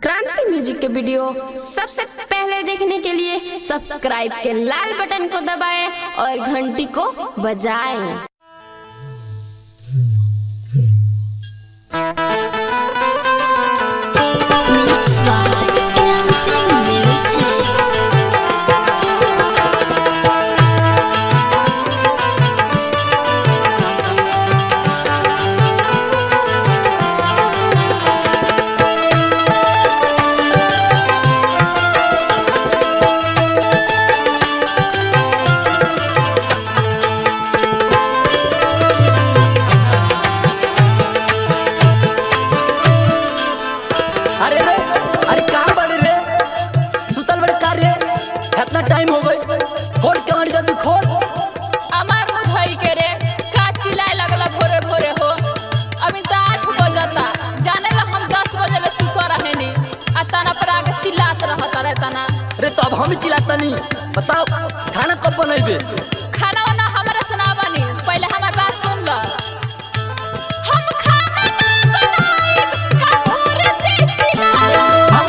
क्रांति म्यूजिक के वीडियो सबसे पहले देखने के लिए सब्सक्राइब के लाल बटन को दबाएं और घंटी को बजाएं Mix by Camping Music. अरे रे अरे कहाँ बड़े रे सुतल बड़े का रे इतना टाइम हो गई खोल कमाड़ी जल्दी खोल আমার মুধাই के रे का चिल्लाए लगला भोरे भोरे हो अभी तो आठ बजता जाने ला हम दस बजे ले सुतो रहे नी आ तना पर आके चिल्लात रहता रे तना अरे तो अब हम चिल्लाता नहीं बताओ खाना कब बनाइबे खाना वाना हमारे सुनावा नी पहले हमार बात सुन लो हम खाना ना बनाई का भोरे से चिल्लाला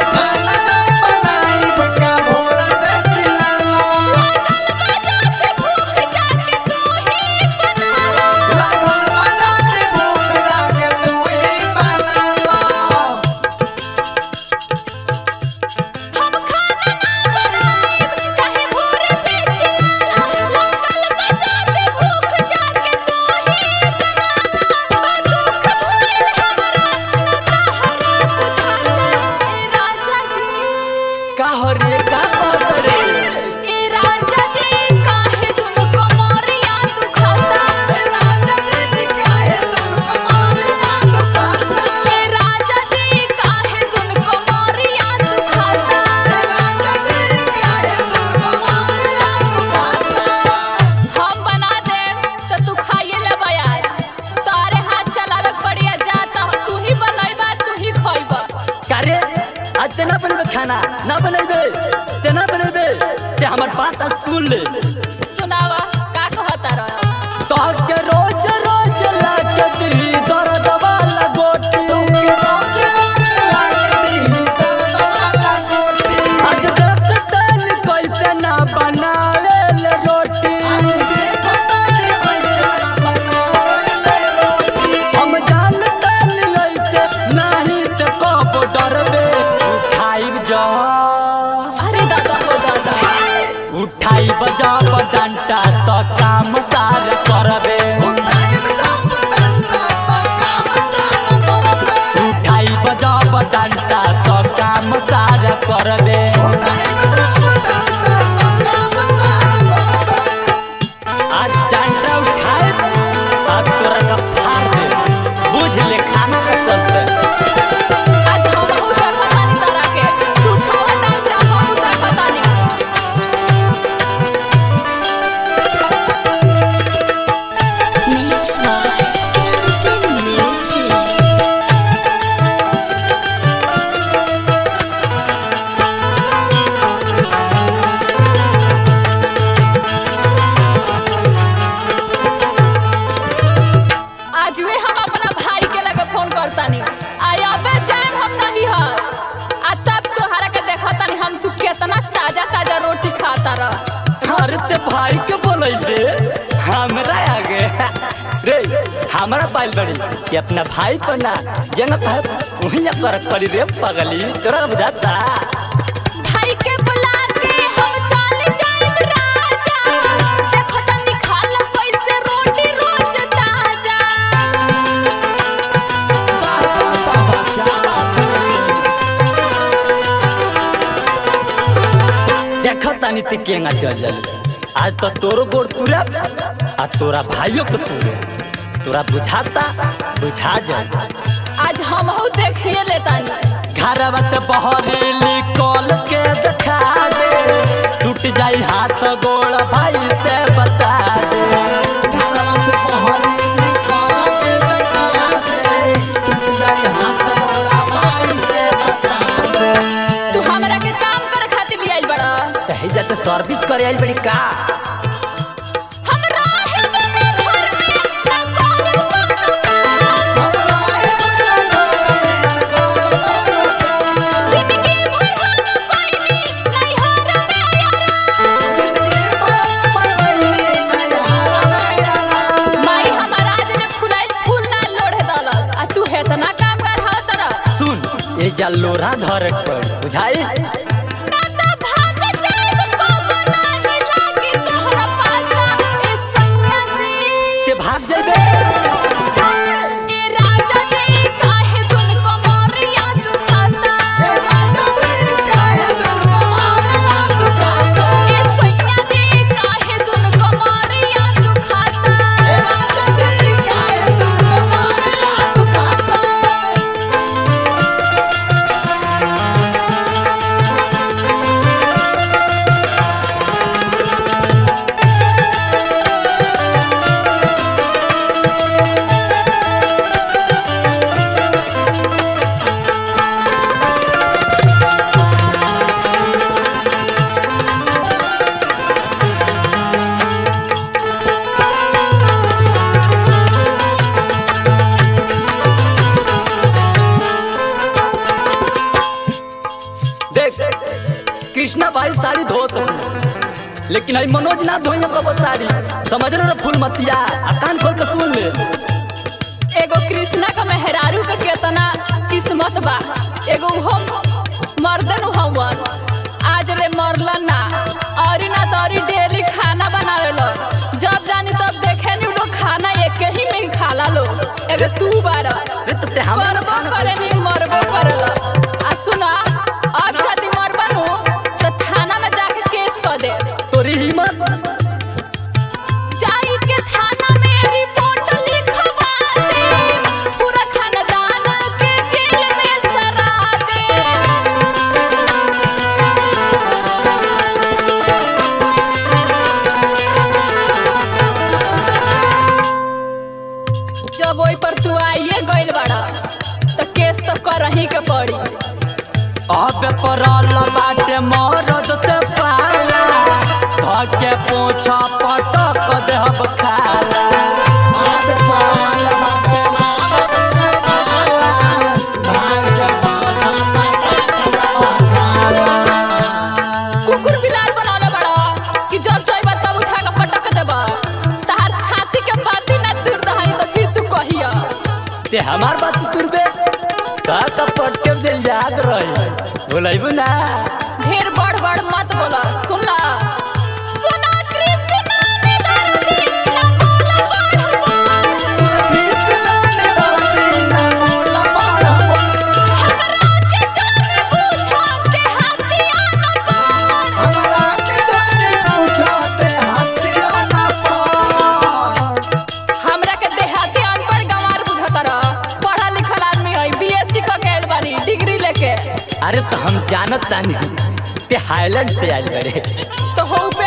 लागल बजाते भूख जाके तू ही बनाला हम खाना ना बनाई काहे भोरे से चिल्लाला लागल बजाते भूख जाके तू ही बनाला दुख भइल हमरा ना तहरा बुझाता ए राजा जी का हो रे का कहत रे ए राजा जी काहे तुमको मोरिया तू खाता ए राजा जी काहे तुमको मोरिया तू खाता हम बना दे तो तू खाइए ले आज तारे हाथ चलावे के पड़िया जा तो तू ही बनैबा तू ही खइबा का रे आज ते ना बनेबे खाना ना बनेबे ते ना बनेबे ते हमर बात आज सुन ले सुनावा का कहता रह तो के रोज रोज लाके दी दर्द वाला गोटी आज देखतन कैसे ना बनावे ले रोटी हम जानतन ऐसे नहीं तो कब डरबे उठाइब जा अरे दादा हो दादा उठाइब जब डंटा तो काम सारा करबे उठाइब जब डंटा तो काम सारा करबे आज डंटा उठाए अब तोरा का फाड़ दे बुझ ले खाना का चलते आज हम उधर खतानी तारा के तू खावा डालता हम उधर खतानी Mix by Camping Music. आज वे हम अपना भाई के लगे फोन करतानी आय अबे जान हम नहीं ह आ तब तोहरा के देखतानी हम तू केतना ताजा ताजा रोटी खाता रह अरे ते भाई के बोलैबे हमरा आगे रे हमरा पाइल बड़ी कि अपना भाई पर ना जंगत है वहीं पर पड़ी रे पगली तोरा बुझाता भाई के बुला के हम चल जाइब राजा देखो तनी खाला कैसे रोटी रोज ताजा देख तानी ते केंगा चल जल आज तो तोरो गोड़ तुरा आ तोरा भाइयों के तुरे तोरा बुझाता बुझा जा आज हम हूँ देखिए लेतानी घरवा से बहरी निकल के दिखा दे टूट जाई हाथ गोड़ भाई से बता दे तू हमरा के काम करे खातिर ले आइल बड़ा कही जाते सर्विस करे आइल बड़ी का हम राहे बने घर में ना करू कोनो काम जा लोरा धर पर बुझाई ना त भाग जाइब कब नाही लागी तोहरा पाता ए सैया जी के भाग जाबे ए राजा जी काहे दुन को मोरिया दुखाता ए सैया जी काहे दुन को मोरिया दुखाता देख कृष्णा भाई साड़ी धोत लेकिन आई मनोज ना धोइयो कबो साड़ी समझ रहे फूल मतिया आ कान खोल के सुन ले एगो कृष्णा का मेहरारू का केतना किस्मत बा एगो हम मर्दन हवन आज ले मरलन ना औरी ना तौरी डेली खाना बनावेलो जब जानी तब देखे नी लोग खाना एक ही में ही खाला लो एगो तू बार रे तो ते हमारा करबो करे नी मरबो करेला आ सुना अब जदी मरबा नु तो थाना में जाके केस कर दे तोरी हिम्मत जाई के थाना में रिपोर्ट लिखवा दे पूरा खानदान के जेल में सरा दे जब ओई पर तू आइए गइल बाड़ा तो केस तो करही के पड़ी अब परल बाटे मरद से पाला धके पोछा पटक देहब खाला कुकुर बिलार बनौले बड़ा कि जब जाइबा तब उठा के पटक देबा तहार छाती के बाती ना दूर दहानी तो फिर तू कहिया ते हमार बात तुरबे का का पटके जे याद रही भुलाइबू ना ढेर बड़ बड़ मत बोला सुनला सुना कृष्णा ने दर्दी ना बोला बड़ बड़ हमरा के जाने पूछा के हतिया ना बड़ हमरा के देहाती अनपढ़ गंवार बुझत रह पढ़ा लिखल आदमी है बीएससी क गैल बानी डिग्री लेके अरे तो हम जानत तानी ते हाईलैंड से आइल बड़े तो हो पे